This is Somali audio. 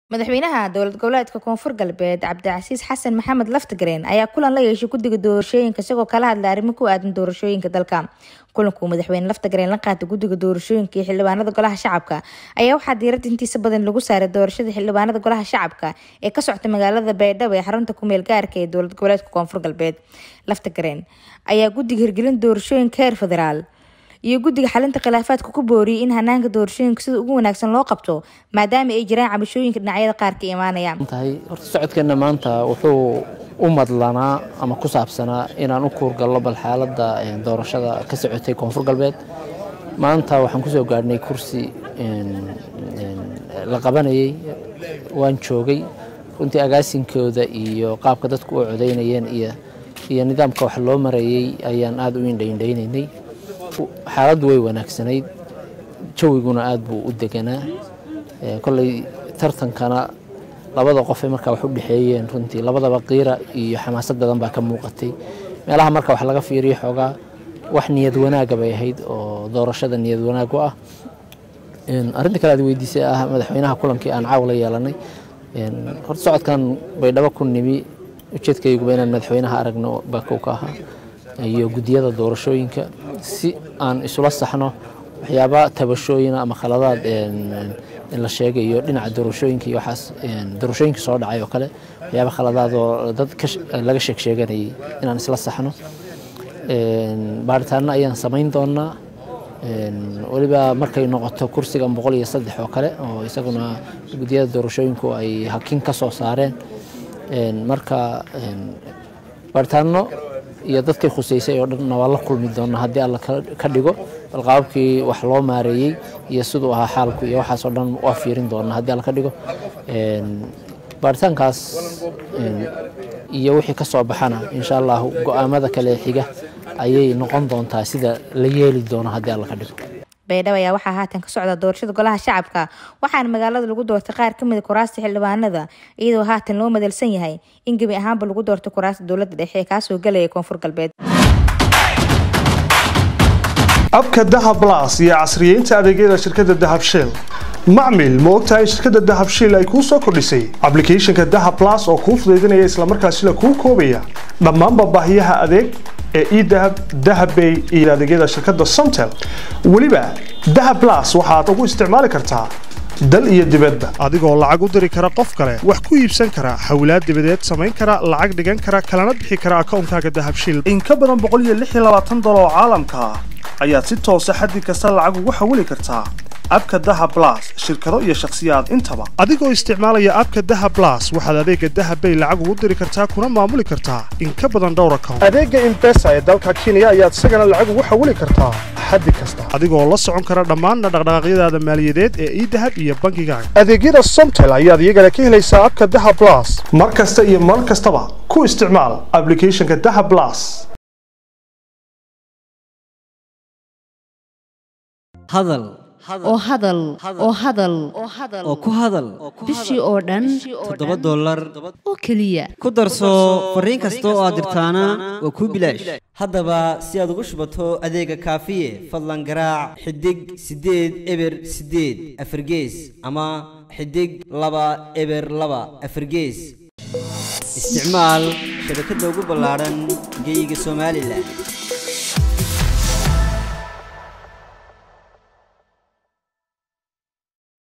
madaxweynaha dowlad goboleedka koonfur galbeed cabdicasiis xasan maxamed laftagareen ayaa kulan la yeeshay guddiga doorashooyinka isagoo kala hadlay arrimo ku aadan doorashooyinka dalka kulankuu madaxweyne laftagareen la qaatay guddiga doorashooyinka iyo xildhibaanada golaha shacabka ayaa waxaa diiradda intiisa badan lagu saaray doorashada xildhibaanada golaha shacabka ee ka socota magaalada baydhabo ee xarunta kumeel gaarka ee dowlad goboleedka koonfur galbeed laftagareen ayaa guddiga hirgelin doorashooyinka heer federaal iyo guddiga xalinta khilaafaadka ku booriyay in hanaanka doorashooyinka sida ugu wanaagsan loo qabto maadaama ay jiraan cabashooyinka dhinacyada qaar ka imaanaya tahay horta socodkeenna maanta wuxuu u madlanaa ama ku saabsanaa inaan u kuurgallo bal xaaladda doorashada ka socotay koonfur galbeed maanta waxaan kusoo gaadhnay kursi la qabanayay waan joogay runtii agaasinkooda iyo qaabka dadku u codaynayeen iyo iyo nidaamka wax loo marayay ayaan aada u indhaindhaynaynay xaaladdu way wanaagsanayd jawiguna aada buu u deganaa kolley tartankana labada qofe markaa wax u dhexeeyeen runtii labadaba qiira iyo xamaasad badan baa ka muuqatay meelaha marka wax laga fiiriyo xoogaa wax niyad wanaaga bay ahayd oo doorashada niyad wanaag u ah arrinta kale aad weydiisay ah madaxweynaha kulankii aan caaw la yeelanay horta socodkan baydhabo ku nimi ujeedkayguba inaan madaxweynaha aragno bakow ka ahaa iyo guddiyada doorashooyinka si aan isula saxno waxyaaba tabashooyina ama khaladaad la sheegayo dhinaca doorashooyinka iyo waxaas doorashooyinka soo dhacay oo kale waxyaaba khaladaad oo dad laga sheeg sheeganayay inaan isla saxno baaritaano ayaan samayn doonaa weliba markay noqoto kursigan boqol iyo saddex oo kale oo isaguna guddiyada doorashooyinku ay hakin ka soo saareen marka baaritaano iyo dadkay khuseysay oo dhanna waa la kulmi doonaa haddii alla ka dhigo bal qaababkii wax loo maareeyey iyo siduu ahaa xaalku iyo waxaasoo dhan waa fiirin doonaa haddii alla ka dhigo baaritaankaas iyo wixii ka soo baxana insha allah go-aamada kale xiga ayay noqon doontaa sida la yeeli doono haddii alla ka dhigo baydhabo ayaa waxaa haatan ka socda doorashada golaha shacabka waxaana magaalada lagu doortay qaar ka mida kuraasta xildhibaanada iyadoo haatan loo madalsan yahay in gebi ahaanba lagu doortay kuraasta dowladda dhexe ee kaasoo gelaya koonfur galbeed abka dahab las iyo casriyeynta adeegyada shirkadda dahab shell macmil ma ogtahay shirkadda dahab shell ay kuu soo kordhisay ablicathonka dahab las oo kuu fudaydinaya islamarkaasina kuu koobaya dhammaanba baahiyaha adeeg ee edahab dahabbay iyo adeegyada shirkadda somtel weliba dahab las waxaad ugu isticmaali kartaa dal iyo dibadba adigoo lacag u diri kara qof kale wax ku iibsan kara hawlaad dibadeed samayn kara lacag dhigan kara kalana bixi kara akoonkaaga dahabshil in ka badan dolar oo caalamka ah ayaad si toosa xaddi kasta lacag ugu xawili kartaa abka dahab las shirkado iyo shakhsiyaad intaba adigoo isticmaalaya abka dahab las waxaad adeega dahabbay lacag ugu diri kartaa kuna maamuli kartaa in ka badan dhowr account adeega imbesa ee dalka kenya ayaad isagana lacag ugu xawili kartaa xaddi kasta adigoo la socon kara dhammaanna dhaqdhaqaaqyadaada maaliyadeed ee idahab iyo bankigaaga adeegyada somtel ayaad iyagana ka helaysaa abka dahab las mar kasta iyo mar kastaba ku isticmaal ablicathonka dahab las hadal oo hadal oo hadal oo ku hadal bishii oo dhan toddoba dollar oo keliya ku darso fariin kasta oo aad dirtaana waa kuu bilaash haddaba si aad ugu shubato adeega kaafiye fadlan garaac xidig siddeed eber siddeed afargees ama xidig laba eber laba afargees isticmaal shabakadda ugu ballaadhan geeyiga somalilan